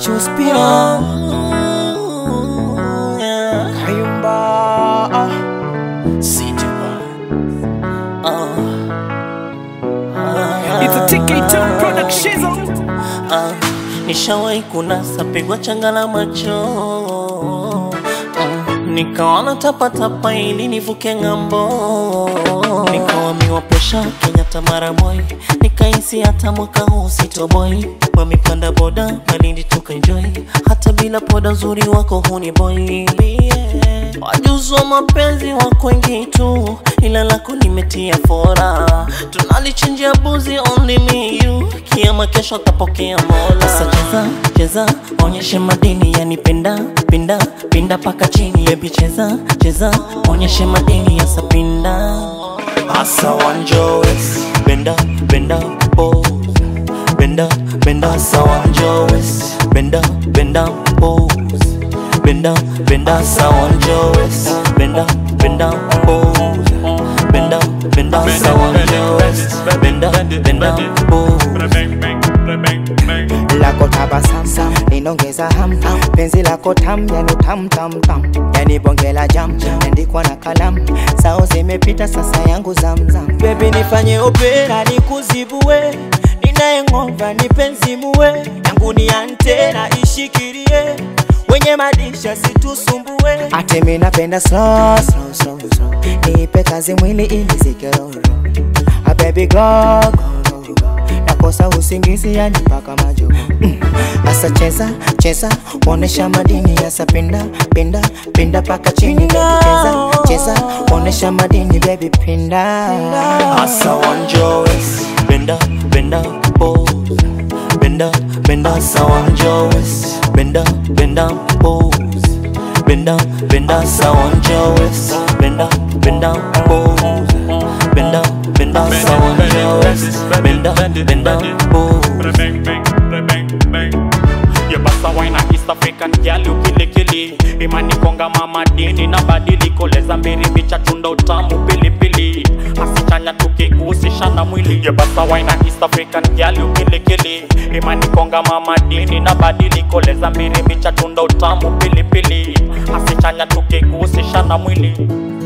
let you spin on. Kayumba. City It's a TK2 production. Ah, nishawahi kunasa pigwa changa la macho mm, nikaona tapatapa ili nivuke ng'ambo, nikawamiwa presha Kenyatta mara moi, nikahisi hata mwaka huu sitoboi, wamepanda boda Malindi tukaenjoy, hata bila poda uzuri wako huni boy yeah. Wajuzi wa mapenzi wako wengi tu, ila lako nimetia fora, tunalichinjia buzi only me you, kiama kesho tapokea mola. Sasa cheza cheza, onyeshe madini yani penda pinda pinda paka chini, baby cheza cheza, onyeshe madini yasa pinda asa wanjowes benda benda pose benda benda asa wanjowes benda benda pose benda benda asa wanjowes benda benda pose benda benda asa wanjowes benda benda pose lako tabasamu linongeza ham penzi lako tam yani tam tam tam yani bonge la jam andikwa na kalamu sao zimepita sasa yangu zamzam bebi nifanye opera nikuzibue ninayeng'ova ni penzi muwe yangu ni antena ishikirie wenye madisha situsumbue ate mi napenda slow, slow, slow, slow. niipe kazi mwili ili zikeroro A baby go, go, go, go. nakosa usingizi yani mpaka majo mm. Asa cheza cheza, onesha madini yasa pinda pinda pinda paka chini baby cheza cheza, onesha madini baby pinda asa wanjowes benda benda pose benda benda asa wanjowes benda benda pose benda benda asa wanjowes benda benda pose benda benda asa wanjowes benda benda pose yebasa waina east african gyali ukilikili imani konga mama dini na badiliko leza mbiri bicha chunda utamu pilipili asichanya tukigusisha na mwili yebasa waina east african gyali ukilikili imani konga mama dini na badiliko leza mbiri bicha chunda utamu pilipili asichanya tukigusisha na mwili